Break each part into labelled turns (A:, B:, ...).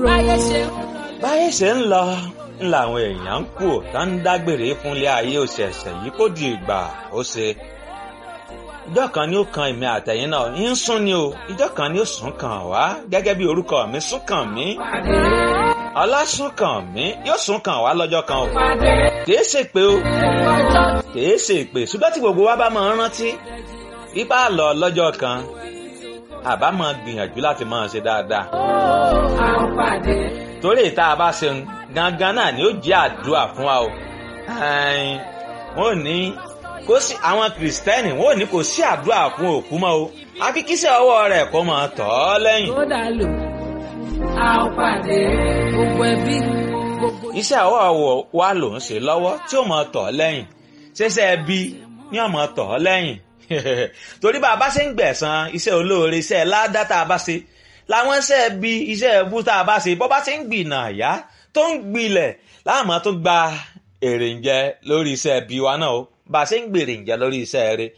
A: dúró.
B: báyé ṣe ń
C: báyé ṣe ń lọ ń làwọn èèyàn ń kú tá ń dágbére fúnlé ayé òṣèṣẹ̀ yìí kó di ìgbà ó ṣe ìjọ kan ni ó kan èmi àtẹ̀yìn náà ń sún ni o ìjọ kan ni ó sún kàn wá gẹ́gẹ́ bí orúkọ mi sún kàn mí
B: pàdé.
C: ọlásùn kàn mí yóò sún kàn wá lọ́jọ́ kan o
B: pàdé.
C: kìí ṣe pé o
B: ọjọ́
C: kìí ṣe pé ṣùgbọ́n tí gbogbo wa bá máa ń rántí ipá lọ lọ́jọ́ kan àbá máa gbìyànjú láti máa ṣe dáadáa
B: a ó pàdé.
C: torí ìta bá ṣe ń gangan náà ni ó jẹ́ àdúrà fún wa o Ẹ̀n, wọ́n ní kò sí àwọn kìrìsìtẹ́nì wọ́n ní kò sí àdúrà fún òkú mọ́ o àfi kíṣẹ́ ọwọ́ rẹ̀ kó máa tọ̀ ọ́ lẹ́yìn
B: tó dà lò a ó pàdé. gbogbo ẹbí gbogbo
C: iṣẹ́ ọwọ́ wa ló ń ṣe lọ́wọ́ tí ó máa tọ̀ ọ́ lẹ́yìn ṣẹṣẹ́ ẹbí ni ó máa tọ̀ ọ́ lẹ́yìn torí bá a bá ṣe ń gbẹ̀san iṣẹ́ olóore iṣẹ́ ládá tá a bá ṣe làwọn iṣẹ́ ẹbí iṣẹ́ ẹbú tá a bá ṣe bọ́ bá ṣe ń gbìnà àyá tó ń gbilẹ̀ láàmú tó gba èrè ń jẹ lórí iṣẹ́ ẹbí wa náà o bá a ṣe ń gbèrè ń jẹ lórí iṣẹ́ rẹ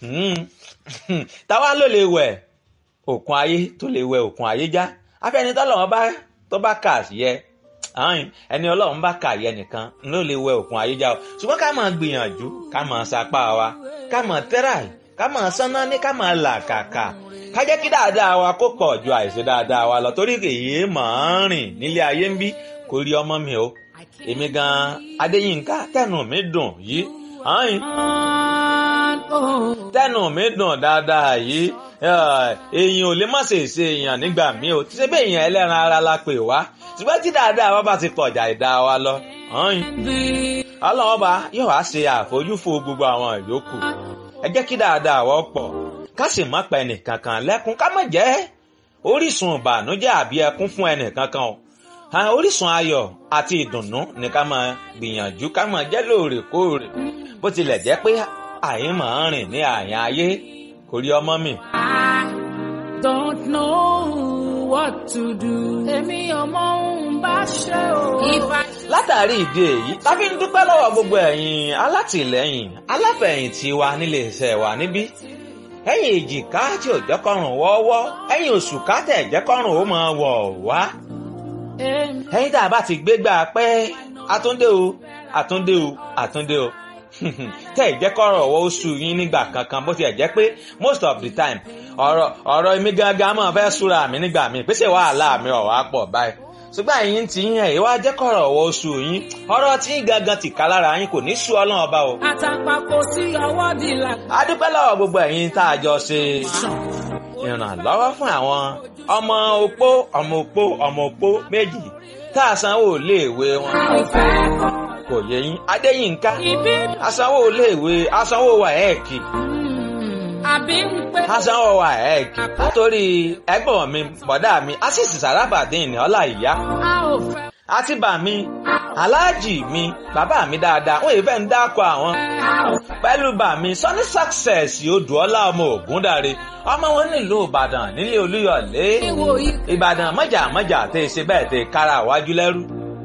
C: táwa ló lè wẹ̀ òkun ayé tó lè wẹ̀ òkun ayé já afẹ́nitọ́lọ́wọ́n bá tó bá kà yẹ ààyìn ẹni ọlọ́run bá kà yẹ nìkan ló lè wẹ òkun ayé já o ṣùgbọ́n ká máa gbìyànjú ká máa sapá wa ká máa tẹ́ráì ká máa sánná ní ká máa là kàkà ká jẹ́ kí dáadáa wa kó pọ̀ ju àìṣe dáadáa wa lọ torí èyí máa ń rìn nílé ayé ń bí kò rí ọmọ mi o èmi gan adéyínká tẹnu mi dùn yìí ààyìn tẹnu mi dùn dáadáa yìí eh, èèyàn ò lè má ṣe ṣe èèyàn nígbà míì o tí ṣe bẹ́ẹ̀ èèyàn ẹlẹ́ran ara la pè wá ṣùgbọ́n tí dáadáa wa bá ti pọ̀jà ìdá wa lọ ààyìn ọlọ́wọ́ bá yóò wá ṣe àfojúfò gbogbo àwọn ìyókù ẹ jẹ́ kí dáadáa wọ́ pọ̀ ká sì má pa ẹnìkankan lẹ́kún ká má jẹ́ orísun ìbànújẹ́ àbí ẹkún fún ẹnìkankan o àwọn orísun ayọ̀ àti ìdùnnú ni ká máa gbìyànjú ká máa jẹ́ lóòrèkóòrè bó tilẹ̀ jẹ́ pé àyè máa ń rìn ní àyàn ayé kò rí ọmọ mi.
B: I don't know what to do. èmi ọmọ òun bá ṣe o. ìfà
C: látàrí ìdí èyí la fi ń dúpẹ́ lọ́wọ́ gbogbo ẹ̀yin alátìlẹ́yìn aláfẹ̀yìntì wa nílé iṣẹ́ wa níbí ẹ̀yin èjìká tí ò jẹ́ kọ́rùn wọ́ọ́wọ́ ẹ̀yin oṣù kátẹ̀ jẹ́ kọ́rùn ó máa wọ̀ wá
B: èmi
C: ẹ̀yin tá a bá ti gbégbá pẹ́ àtúndé o àtúndé o àtúndé o tẹ́ ẹ̀ jẹ́ kọ́rọ̀ ọwọ́ oṣù yín nígbà kankan bó ti ẹ̀ jẹ́ pé most of the time ọ̀rọ̀ ọ̀rọ̀ èmi gangan máa fẹ́ súra mi nígbà mi pèsè wàhálà mi ọ̀ wá pọ̀ báyìí ṣùgbọ́n ẹ̀yin ti yín ẹ̀ wá jẹ́ kọ́rọ̀ ọwọ́ oṣù yín ọ̀rọ̀ tí yín gangan ti ká lára yín kò ní sú ọlọ́run ọba o.
B: àtàpàkò sí ọwọ́ di là.
C: a dúpẹ́ lọ́wọ́ gbogbo ẹ̀yin tá a jọ ṣe ìrànlọ́wọ́ fún àwọn ọmọ opó ọmọ opó ọmọ opó méjì tá a sanwó iléèwé wọn
B: a ò fẹ́ kọ́
C: kò yẹ yín adéyínká
B: ibi.
C: asanwó iléèwé asanwó wàhẹ́ẹ̀kì
B: àbí ń pé.
C: asanwó wàhẹ́ẹ̀kì nítorí ẹ̀gbọ́n mi bọ̀dá mi asísì sàràbàdìn ní ọlá ìyá
B: a ò fẹ́.
C: àti bà mí aláàjì mi bàbá mi dáadáa wọn èèfẹ́ ń dákọ̀ àwọn
B: a ò fẹ́.
C: pẹ̀lú bà mí sọ́ní success odùọ́lá ọmọ ògúndàre ọmọ wọn nílùú ìbàdàn nílé olúyọ̀lé
B: ìwò yìí.
C: ìbàdàn mọ́jà mọ́jà tẹ́ ẹ ṣe bẹ́ẹ̀ tẹ́ ẹ kára wájú lẹ́rú.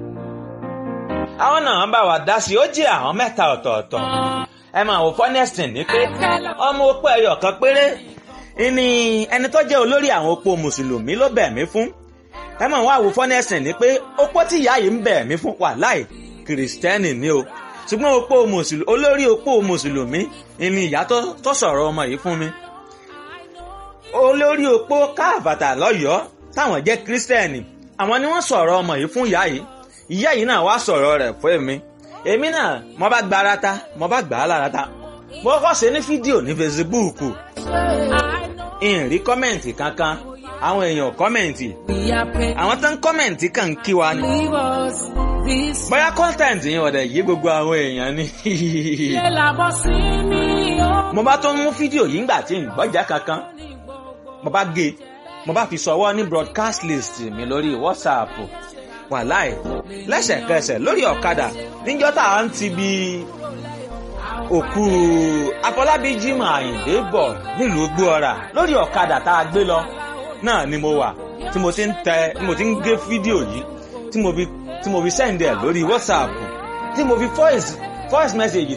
C: àwọn náà bá wa dá sí i ó jẹ́ àwọn mẹ́ta ọ̀tọ̀ọ̀tọ̀ ẹ máa wò fọ́nẹ́sìn ní pé ọmọ opó ẹyọ kan péré ni ẹni tó jẹ́ olórí àwọn opó mùsùlùmí ló bẹ̀ mí fún ẹ máa wá wò fọ́nẹ́sìn ní pé opó tí ìyá yìí ń bẹ̀ mí fún wà láì kìrìsìtẹ́nì ni o ṣùgbọ́n opó mùsùlùmí olórí opó mùsùlùmí ni ìyá tó tó sọ̀rọ̀ ọmọ yìí fún mi olórí opó káàbàtà lọ́yọ̀ọ́ táwọn jẹ́ kírísítẹ́nì àwọn ni wọ́n sọ̀rọ̀ ọmọ yìí fún ìyá yìí ìyá yìí náà wá sọ̀rọ̀ rẹ̀ fún èmi èmi náà mo bá gba ara ta mo bá gbà á lára ta mo kọ́ ṣe ní fídíò ní fesibúùkù ìrìn kọ́mẹ̀ǹtì kankan àwọn èèyàn kọ́mẹ̀ǹtì
B: we are paid.
C: àwọn tó ń kọ́mẹ̀ǹtì kàn ń kí wa ni
B: leave us this.
C: bóyá kọ́ńtẹ̀ǹtì yẹn ọ̀dẹ̀ yí gbogbo àwọn èèyàn ni
B: ṣé làbọ̀ sí mi o.
C: mo bá tó mú fídíò yìí ńgbà tí ń gbọ́jà kankan mo bá gé mo bá fi sọwọ́ ní broadcast list mi lórí whatsapp wàláì lẹ́sẹ̀kẹsẹ̀ lórí ọ̀kadà níjọ́ tá à ń ti bi òkú afọlábí jimoh àyìndé bọ̀ nílùú gbóọ̀rà lórí ọ̀kadà tá a gbé lọ náà ni mo wà tí mo ti ń tẹ tí mo ti ń gé fídíò yìí tí mo fi tí mo fi sẹ́ǹdẹ̀ lórí whatsapp tí mo fi voice voice message